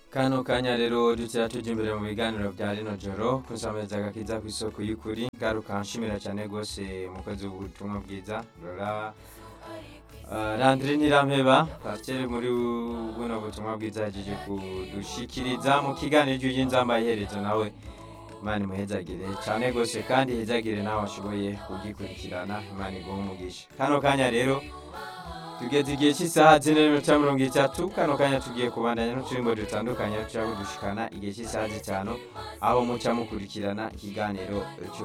kano kanya rero dutera tujya imbere mu biganiro bya rino joro kusamiriza agakiza ku isoko y'ukuri ngaruka nshimira cyane rwose umukozi w'ubutumwa bwiza rora Landry Nirampeba pasiteri muri buno butumwa bwiza yagiye kudushikiriza mu kiganiro cy'inzamba iherezo nawe imana imuhezagire cyane rwose kandi ihezagire nawe ashoboye kugikurikirana imana iguha umugisha kano kanya rero tugeze igihe cy'isaha zine n'iminota mirongo itatu kano kanya tugiye kubandanya n'uturimbo dutandukanye dushobora kudushikana igihe cy'isaha zitanu aho muca mukurikirana ikiganiro